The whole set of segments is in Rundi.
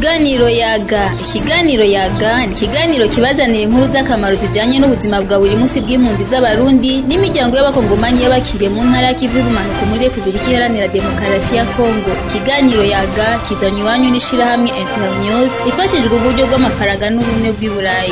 Ikiganiro yaga ikiganiro yaga ni ikiganiro kibazanira inkuru z'akamaro zijanye n'ubuzima bwa buri munsi bw'impunzi z'abarundi n'imiryango y'abakongomani y'abakiriye mu ntara y'ikivu y'ubumanuko muri Republika Iharanira Demokarasi ya Kongo ikiganiro yaga kizanywa iwanyu n'ishirahamwe Internews ifashijwe uburyo bw'amafaranga n'ubumwe bw'i Burayi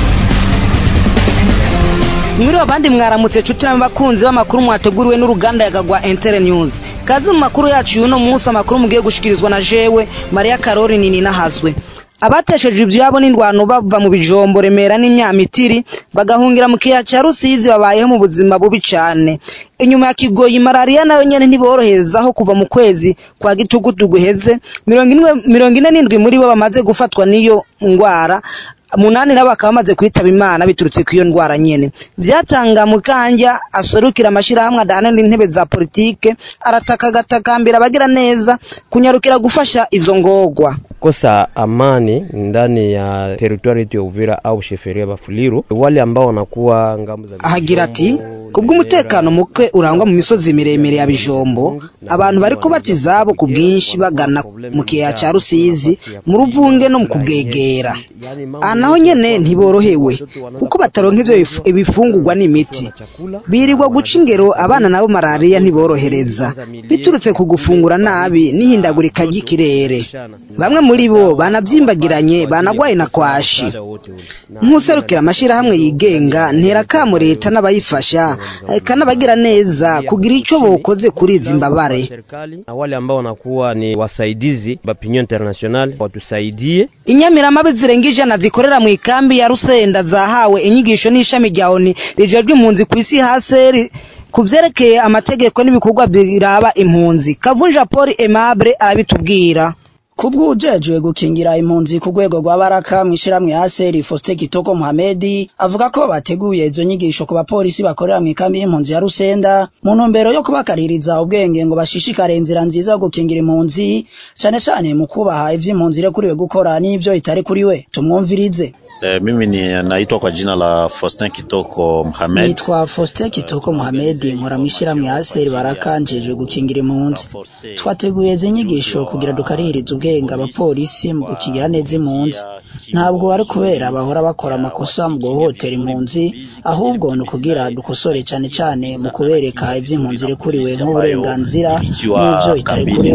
mwiriwe abandi mwaramutse cuti bakunzi b'amakuru mwateguriwe n'uruganda yagagwa Inter News kazi mu makuru yacu y'uno munsi amakuru mugiye gushikirizwa na jewe Maria Karori nini nahazwe abatesheje ivyabo n'indwano bava mu bijombo remera n'imyamitiri bagahungira mu kiya ca Rusizi babayeho mu buzima bubi cane inyuma ya kigoyi malaria nayo nyene ntiboroherezaho kuva mu kwezi kwa gitugutu guheze mirongo ine n'indwi muri bo bamaze gufatwa n'iyo ngwara munani nabo bakaba bamaze kwitaba imana biturutse ku iyo ndwara nyene vyatanga mukanja aserukira amashirahamwe adahanira intebe za politike arataka agatakambira abagira neza kunyarukira gufasha izo ngorwa kosa amani ndani ya teritwari yetu ya Uvira au sheferia Bafuliru, wale ambao wanakuwa ngambo za ahagira ati kubw'umutekano muke urangwa mu misozi miremire ya bijombo abantu bari kubata izabo ku bwinshi bagana mu kiyaya ca Rusizi mu ruvunge no mu kubwegera aha naho nyene ntiborohewe kuko bataronka ivyo ibifungurwa n'imiti birirwa guca ingero abana nabo malaria ntiborohereza biturutse ku gufungura nabi n'ihindagurika ry'ikirere bamwe muri bo banavyimbagiranye banagwaye na kwashi nk'userukira amashirahamwe yigenga ntera kamo leta n'abayifasha kanabagira neza kugira ico bokoze kuri izi mbabare na wale ambao wanakuwa ni wasaidizi bapinyo international watusaidie inyamiramabe zirenga ijana zikorera mu ikambi ya Rusenda zahawe inyigisho n'ishami rya ONU rijejwe impunzi ku isi haseri ku vyerekeye amategeko n'ibikorwa biraba impunzi Kavunja Paul Aimable arabitubwira kubw'ujejwe gukingira impunzi ku rwego rwa baraka mw'ishiramwe Aseri Faustin Kitoko Mohamed avuga ko bateguye izo nyigisho ku bapolisi bakorera mu ikambi y'impunzi ya Rusenda mu ntumbero yo kubakaririza ubwenge ngo bashishikare inzira nziza yo gukingira impunzi cane cane mu kubaha ivy'impunzi irekuriwe gukora n'ivyo itari kuri we tumwumvirize E, mimi ni naitwa kwa jina la Faustin Kitoko Mohamed. Nitwa Faustin Kitoko Mohamed nkora mw'ishiramwe Aseri Baraka njejwe gukingira impunzi. Twateguye izi nyigisho kugira dukaririze ubwenge abapolisi mu gukingira neza impunzi. Ntabwo ari kubera bahora bakora amakosa mu guhohotera impunzi, ahubwo ni ukugira dukosore cane cane mu kubereka ivy'impunzi irekuriwe nk'uburenganzira n'ivyo itari kuri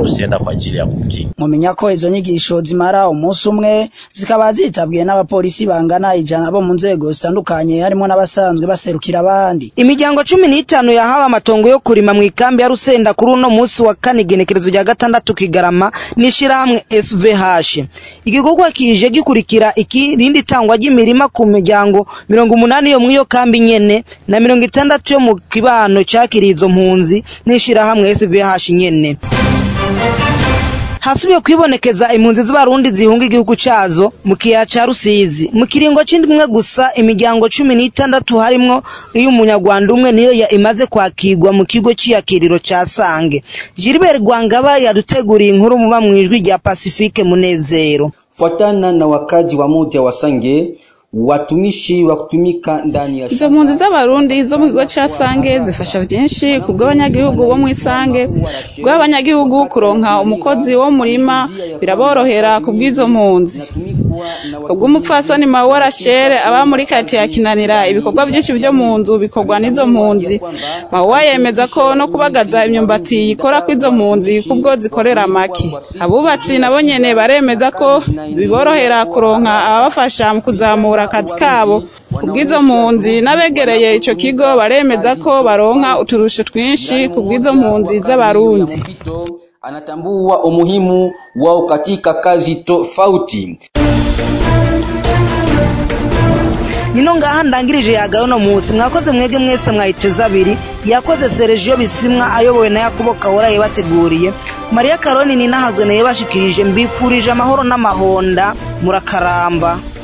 Mumenya ko izo nyigisho zimara umunsi umwe zikaba zitabwiye n'abapolisi bangana ijana bo mu nzego zitandukanye harimo n'abasanzwe baserukira abandi imiryango cumi n'itanu yahawe amatongo yo kurima mu ikambi ya Rusenda kuri uno munsi wa kane igenekerezo rya gatandatu kigarama n'ishirahamwe SVH igikorwa kije gikurikira ikirindi tangwa ry'imirima ku miryango mirongo umunani yo mw'iyo kambi nyene na mirongo itandatu yo mu kibano cakiriye izo mpunzi n'ishirahamwe SVH nyene hasubiye kwibonekeza impunzi z'abarundi zihunga igihugu cazo mu kiyaya ca Rusizi mu kiringo c'indwi gusa imiryango cumi n'itandatu harimwo iyo umunyarwanda umwe niyo ya imaze kwakirwa mu kigo c'iyakiriro ca Sange Gilbert Rwangaba yaduteguriye inkuru muba mwijwi rya Pacifique Munezero fuatana na wakaji wa moja wa Sange watumishi wa kutumika ndani ya izo mpunzi z'abarundi zo mu kigo ca Sange zifasha vyinshi ku bw'abanyagihugu bo mu Isange bw'abanyagihugu kuronka umukozi wo murima biraborohera ku bw'izo mpunzi ubw'umupfasoni Mawe Rachel aba muri kati ya Kinanira ibikorwa byinshi byo mu nzu bikorwa n'izo mpunzi Mawe yemeza ko no kubagaza imyumbati yikora kw'izo mpunzi kubwo zikorera make abubatsi nabo nyene baremeza ko biborohera kuronka ababafasha mu kuzamura akazi kabo kubw'izo mpunzi n'abegereye ico kigo baremeza ko baronka uturusho twinshi kubw'izo mpunzi z'abarundi anatambua umuhimu wao katika kazi tofauti nino ngaha ndangirije yagayo no munsi mwakoze mwege mwese mwayiteze abiri yakoze Sergio Bisimwa ayobowe na Yakobo Kahora yabateguriye Maria Karoni ni nahazwe naye bashikirije mbipfurije amahoro n'amahonda murakaramba